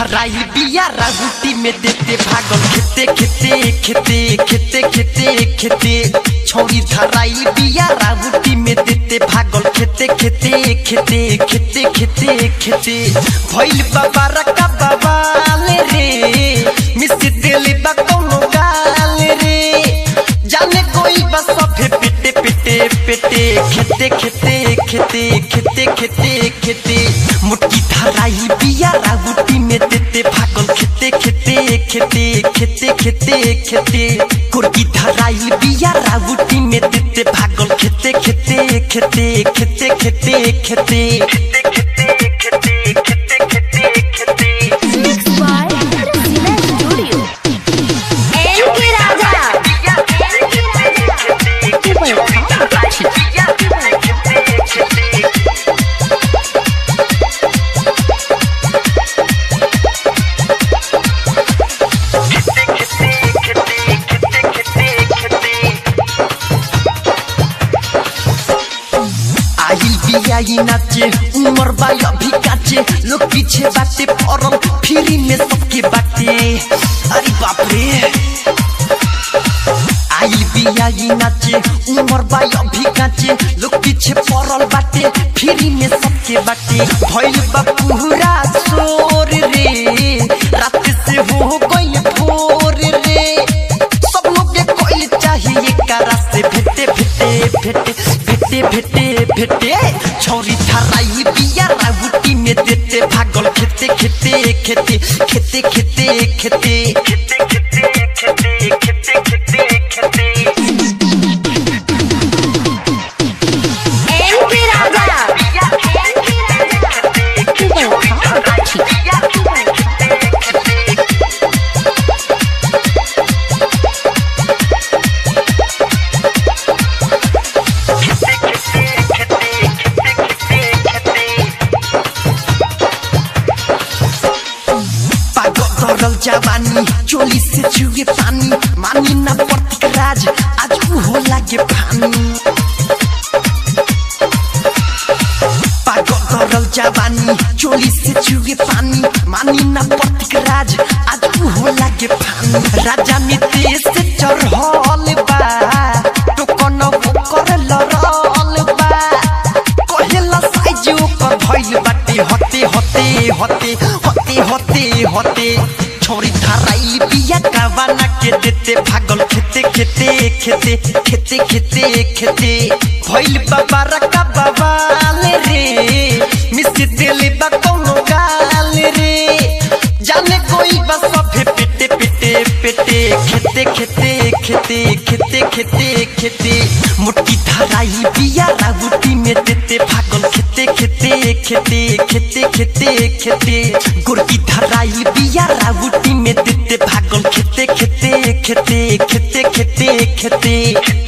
धराई बिया रागुटी में देते भागल खेते खेते खेते खेते खेते खेते छौरी धराई बिया रागुटी में देते भागल खेते खेते खेते खेते खेते खेते भइल बाबा रका बाबा रे मिस दिल बा कौनो गाल रे जाने कोई बस सभे पिटे पिटे पिटे खेते खेते खेते खेते खेते खेते मुट्ठी धराई बिया रागुटी में देते भागल खेते खेते खेते खेते खेते खेते कुर्की धराई बिया रागुटी में देते भागल खेते खेते खेते खेते खेते खेते Mixed by Rasina Studio. एम के राजा आइल बियाई नाचे उमर बाई अभी काचे लोग पीछे बाटे पड़ल फ्री में सबके बाटे अरे बाप रे आइल बियाई नाचे उमर बाई अभी काचे लोग पीछे पड़ल बाटे फ्री में सबके बाटे भइल बा पूरा शोर रे रात से हो गइल भोर रे सब लोग के कोई चाहिए करा से भेटे भेटे भेटे भेटे भेटे भेटे छौरी थराई बिया रागुटी में देते भागल खेते खेते खेते खेते खेते खेते खेते खेते खेते खेते खेते एम के राजा पागल दरल जवानी चोली से चुए पानी मानी ना प्रतीक राज आज ऊ हो लागे पानी पागल दरल जवानी चोली से चुए पानी मानी ना प्रतीक राज आज ऊ हो लागे पानी राजा नीति से चढ़ल बा टोकन ओकर लड़ल बा कहेला साइज ओकर भइल बाटे हते हते हते हते हते हते छोरी धराई बिया कावाना के देते भागल खेते खेते खेते खेते खेते खेते भइल बाबा रका बाबा रे मिस दिल बा कौनो गाल रे जाने कोई बस सभे पिटे पिटे पिटे खेते खेते खेते खेते खेते खेते मुट्ठी धराई बिया रागुटी में देते भागल खेते खेते खेते खेते खेते खेते गुरकी धराई बिया रागुटी में देते भागल खेते खेते खेते खेते खेते खेते